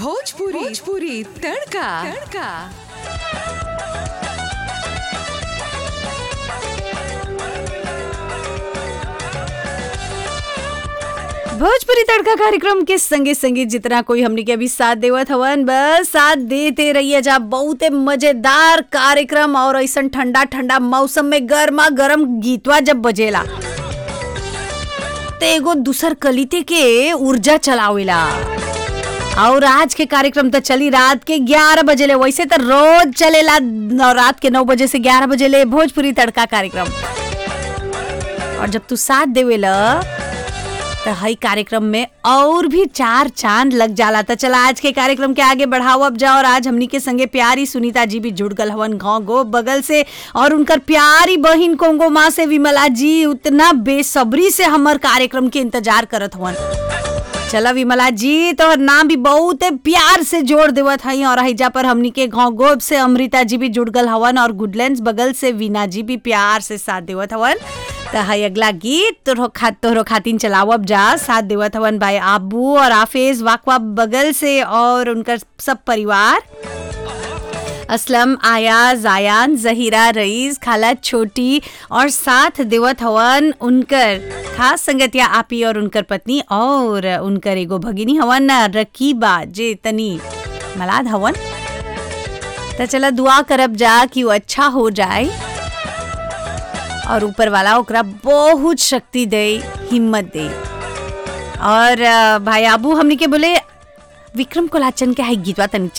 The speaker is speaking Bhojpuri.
भोजपुरी भोजपुरी तड़का तड़का भोजपुरी तड़का कार्यक्रम के संगे संगे जितना कोई हमने के अभी साथ देवत हवन बस साथ देते रहिए जा बहुते मजेदार कार्यक्रम और ऐसा ठंडा ठंडा मौसम में गर्मा गर्म गीतवा जब बजेला ते एगो दूसर कलिते के ऊर्जा चलावेला और आज के कार्यक्रम तो चली रात के 11 बजे ले वैसे तो रोज चलेला और रात के 9 बजे से 11 बजे ले भोजपुरी तड़का कार्यक्रम और जब तू साथ देवेला तो हई कार्यक्रम में और भी चार चांद लग जाला तो चला आज के कार्यक्रम के आगे बढ़ाओ अब जाओ और आज हमनी के संगे प्यारी सुनीता जी भी जुड़ गल हवन गाँव गो बगल से और उनकर प्यारी बहिन कोंगो माँ से विमला जी उतना बेसब्री से हमर कार्यक्रम के इंतजार करत हवन चला विमला जी तो नाम भी बहुत प्यार से जोड़ देवत हई और हईजा पर हमनी के गाँव गोब से अमृता जी भी जुड़ गल हवन और गुडलैंड बगल से वीना जी भी प्यार से साथ देवत हवन तो हई अगला गीत तोहरो खा तोहरो खातिन चलावब जा साथ देवत हवन भाई आबू और आफेज वाकवा बगल से और उनकर सब परिवार असलम आया जायान जहीरा रईस खाला छोटी और साथ देवत हवन उनकर खास संगतिया आपी और उनकर पत्नी और उनकर एगो भगिनी हवन रकीबा जे तनी मलाद हवन तो चला दुआ करब जा कि वो अच्छा हो जाए और ऊपर वाला ओकरा बहुत शक्ति दे हिम्मत दे और अ, भाई आबू हमनी के बोले विक्रम कोलाचन के है गीतवा तनी